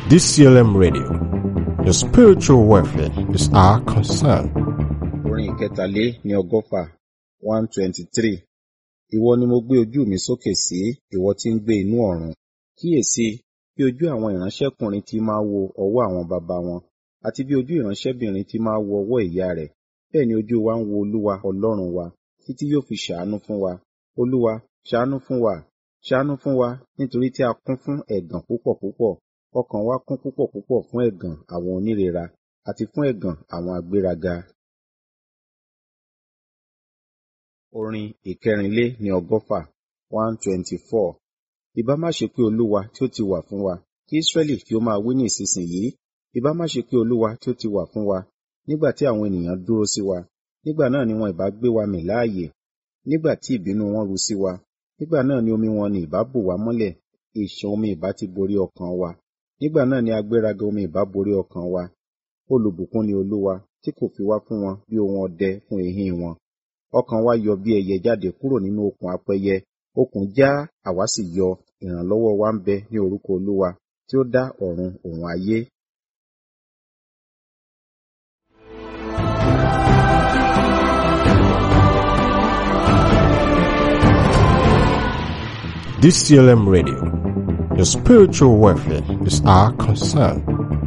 DCLM Radio. Your spiritual welfare is our concern. orin ìkẹtàlé ní ọgọ́fà one twenty three ìwọ ni mo gbé ojú mi sókè sí ìwọ tí ń gbé inú ọ̀run kíyèsí bí ojú àwọn ìránṣẹ́kùnrin ti máa wo ọwọ́ àwọn baba wọn àti bí ojú ìránṣẹ́bìnrin ti máa wo ọwọ́ ìyá rẹ̀ bẹ́ẹ̀ ni ojú wa ń wo olúwa ọlọ́run wa títí yóò fi ṣàánú fún wa olúwa ṣàánú fún wa ṣàánú fún wa nítorí tí a kún fún ẹ̀gàn púpọ̀ púpọ̀ ọkàn wa kún púpọ̀ púpọ̀ fún ẹ̀gàn àwọn onírera àti fún ẹ̀gàn àwọn agbéraga orin ìkẹrìnlé ní ọgọ́fà one twenty four ìbá má ṣe pé olúwa tí ó ti wà fún wa kí israẹli kí ó máa wí ní ìsinsìnyí ìbá má ṣe pé olúwa tí ó ti wà fún wa nígbà tí àwọn ènìyàn dúró sí wa nígbà náà ni wọn ìbá gbé wa mì láàyè nígbà tí ìbínú wọn ru sí wa nígbà náà ni omi wọn ni ìbá bò wá mọ́lẹ̀ ìṣàn omi ìbá ti borí ọkàn wa nígbà náà ni agbéraga omi ìbá borí ọkàn wa olùbùkún ni olúwa tí kò fi wá fún wọn bí ohun ọdẹ fún èéhín wọn ọkàn wa yọ bí ẹyẹ jáde kúrò nínú okùn apẹyẹ okùn já àwa sì yọ ìrànlọ́wọ́ wa ń bẹ ní orúkọ olúwa tí ó dá ọ̀run òun ayé DCLM Radio. Your spiritual welfare is our concern.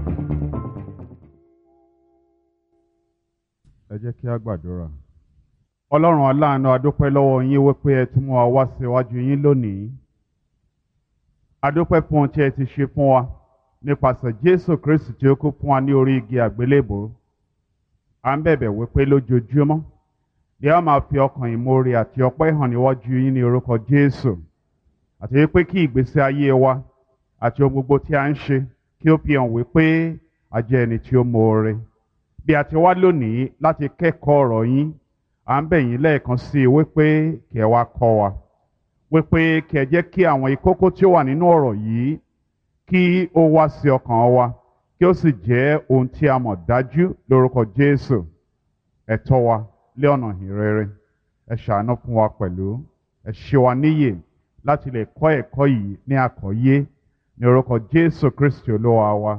ẹ jẹ́ kí a gbàdúrà. ọlọ́run aláàánú adúpẹ́ lọ́wọ́ yín wípé ẹ tún mú wa wá síwájú yín lónìí. adúpẹ́ fún ohun tí ẹ ti ṣe fún wa nípasẹ̀ jésù kristi tí ó kú fún wa ní orí igi àgbélébò. à ń bẹ̀bẹ̀ wípé lójoojúmọ́ bí a máa fi ọkàn ìmoore àti ọpẹ́ hàn níwájú yín ní orúkọ jésù. àti wípé kí ìgbésí ayé wa àti ohun gbogbo tí a ń ṣe kí ó fi hàn wípé a jẹ́ ẹni tí ó moore bí a ti wá lónìí láti kẹ́kọ̀ọ́ ọ̀rọ̀ yín à ń bẹ̀ yín lẹ́ẹ̀kan sí i wípé kí ẹ wá kọ́ wa wípé kí ẹ jẹ́ kí àwọn ìkókó tí ó wà nínú ọ̀rọ̀ yìí kí ó wá sí ọkàn wa kí ó sì jẹ́ ohun tí a mọ̀ dájú lórúkọ Jésù ẹ tọ́ wa lé ọ̀nà ìrere ẹ ṣàánú fún wa pẹ̀lú ẹ ṣe wa níyè láti lè kọ́ ẹ̀kọ́ yìí ní àkọ́yé ní orúkọ Jésù Kristi olúwa wa.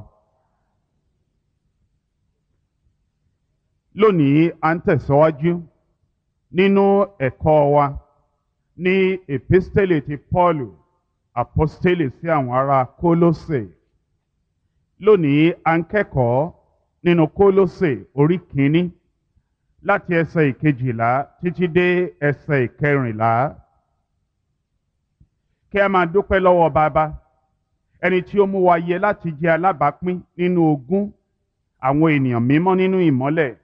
lónìí à ń tẹ̀síwájú nínú ẹ̀kọ́ wa ní epistele ti Pọ́ọ̀lù apostele sí àwọn ará Kólósè lónìí à ń kẹ́kọ̀ọ́ nínú Kólósè orí kìíní láti ẹsẹ̀ ìkejìlá títí dé ẹsẹ̀ ìkẹrìnlá kí a máa dúpẹ́ lọ́wọ́ bàbá ẹni tí ó mú wa yẹ láti jẹ́ alábàápín nínú ogún àwọn ènìyàn mímọ́ nínú ìmọ́lẹ̀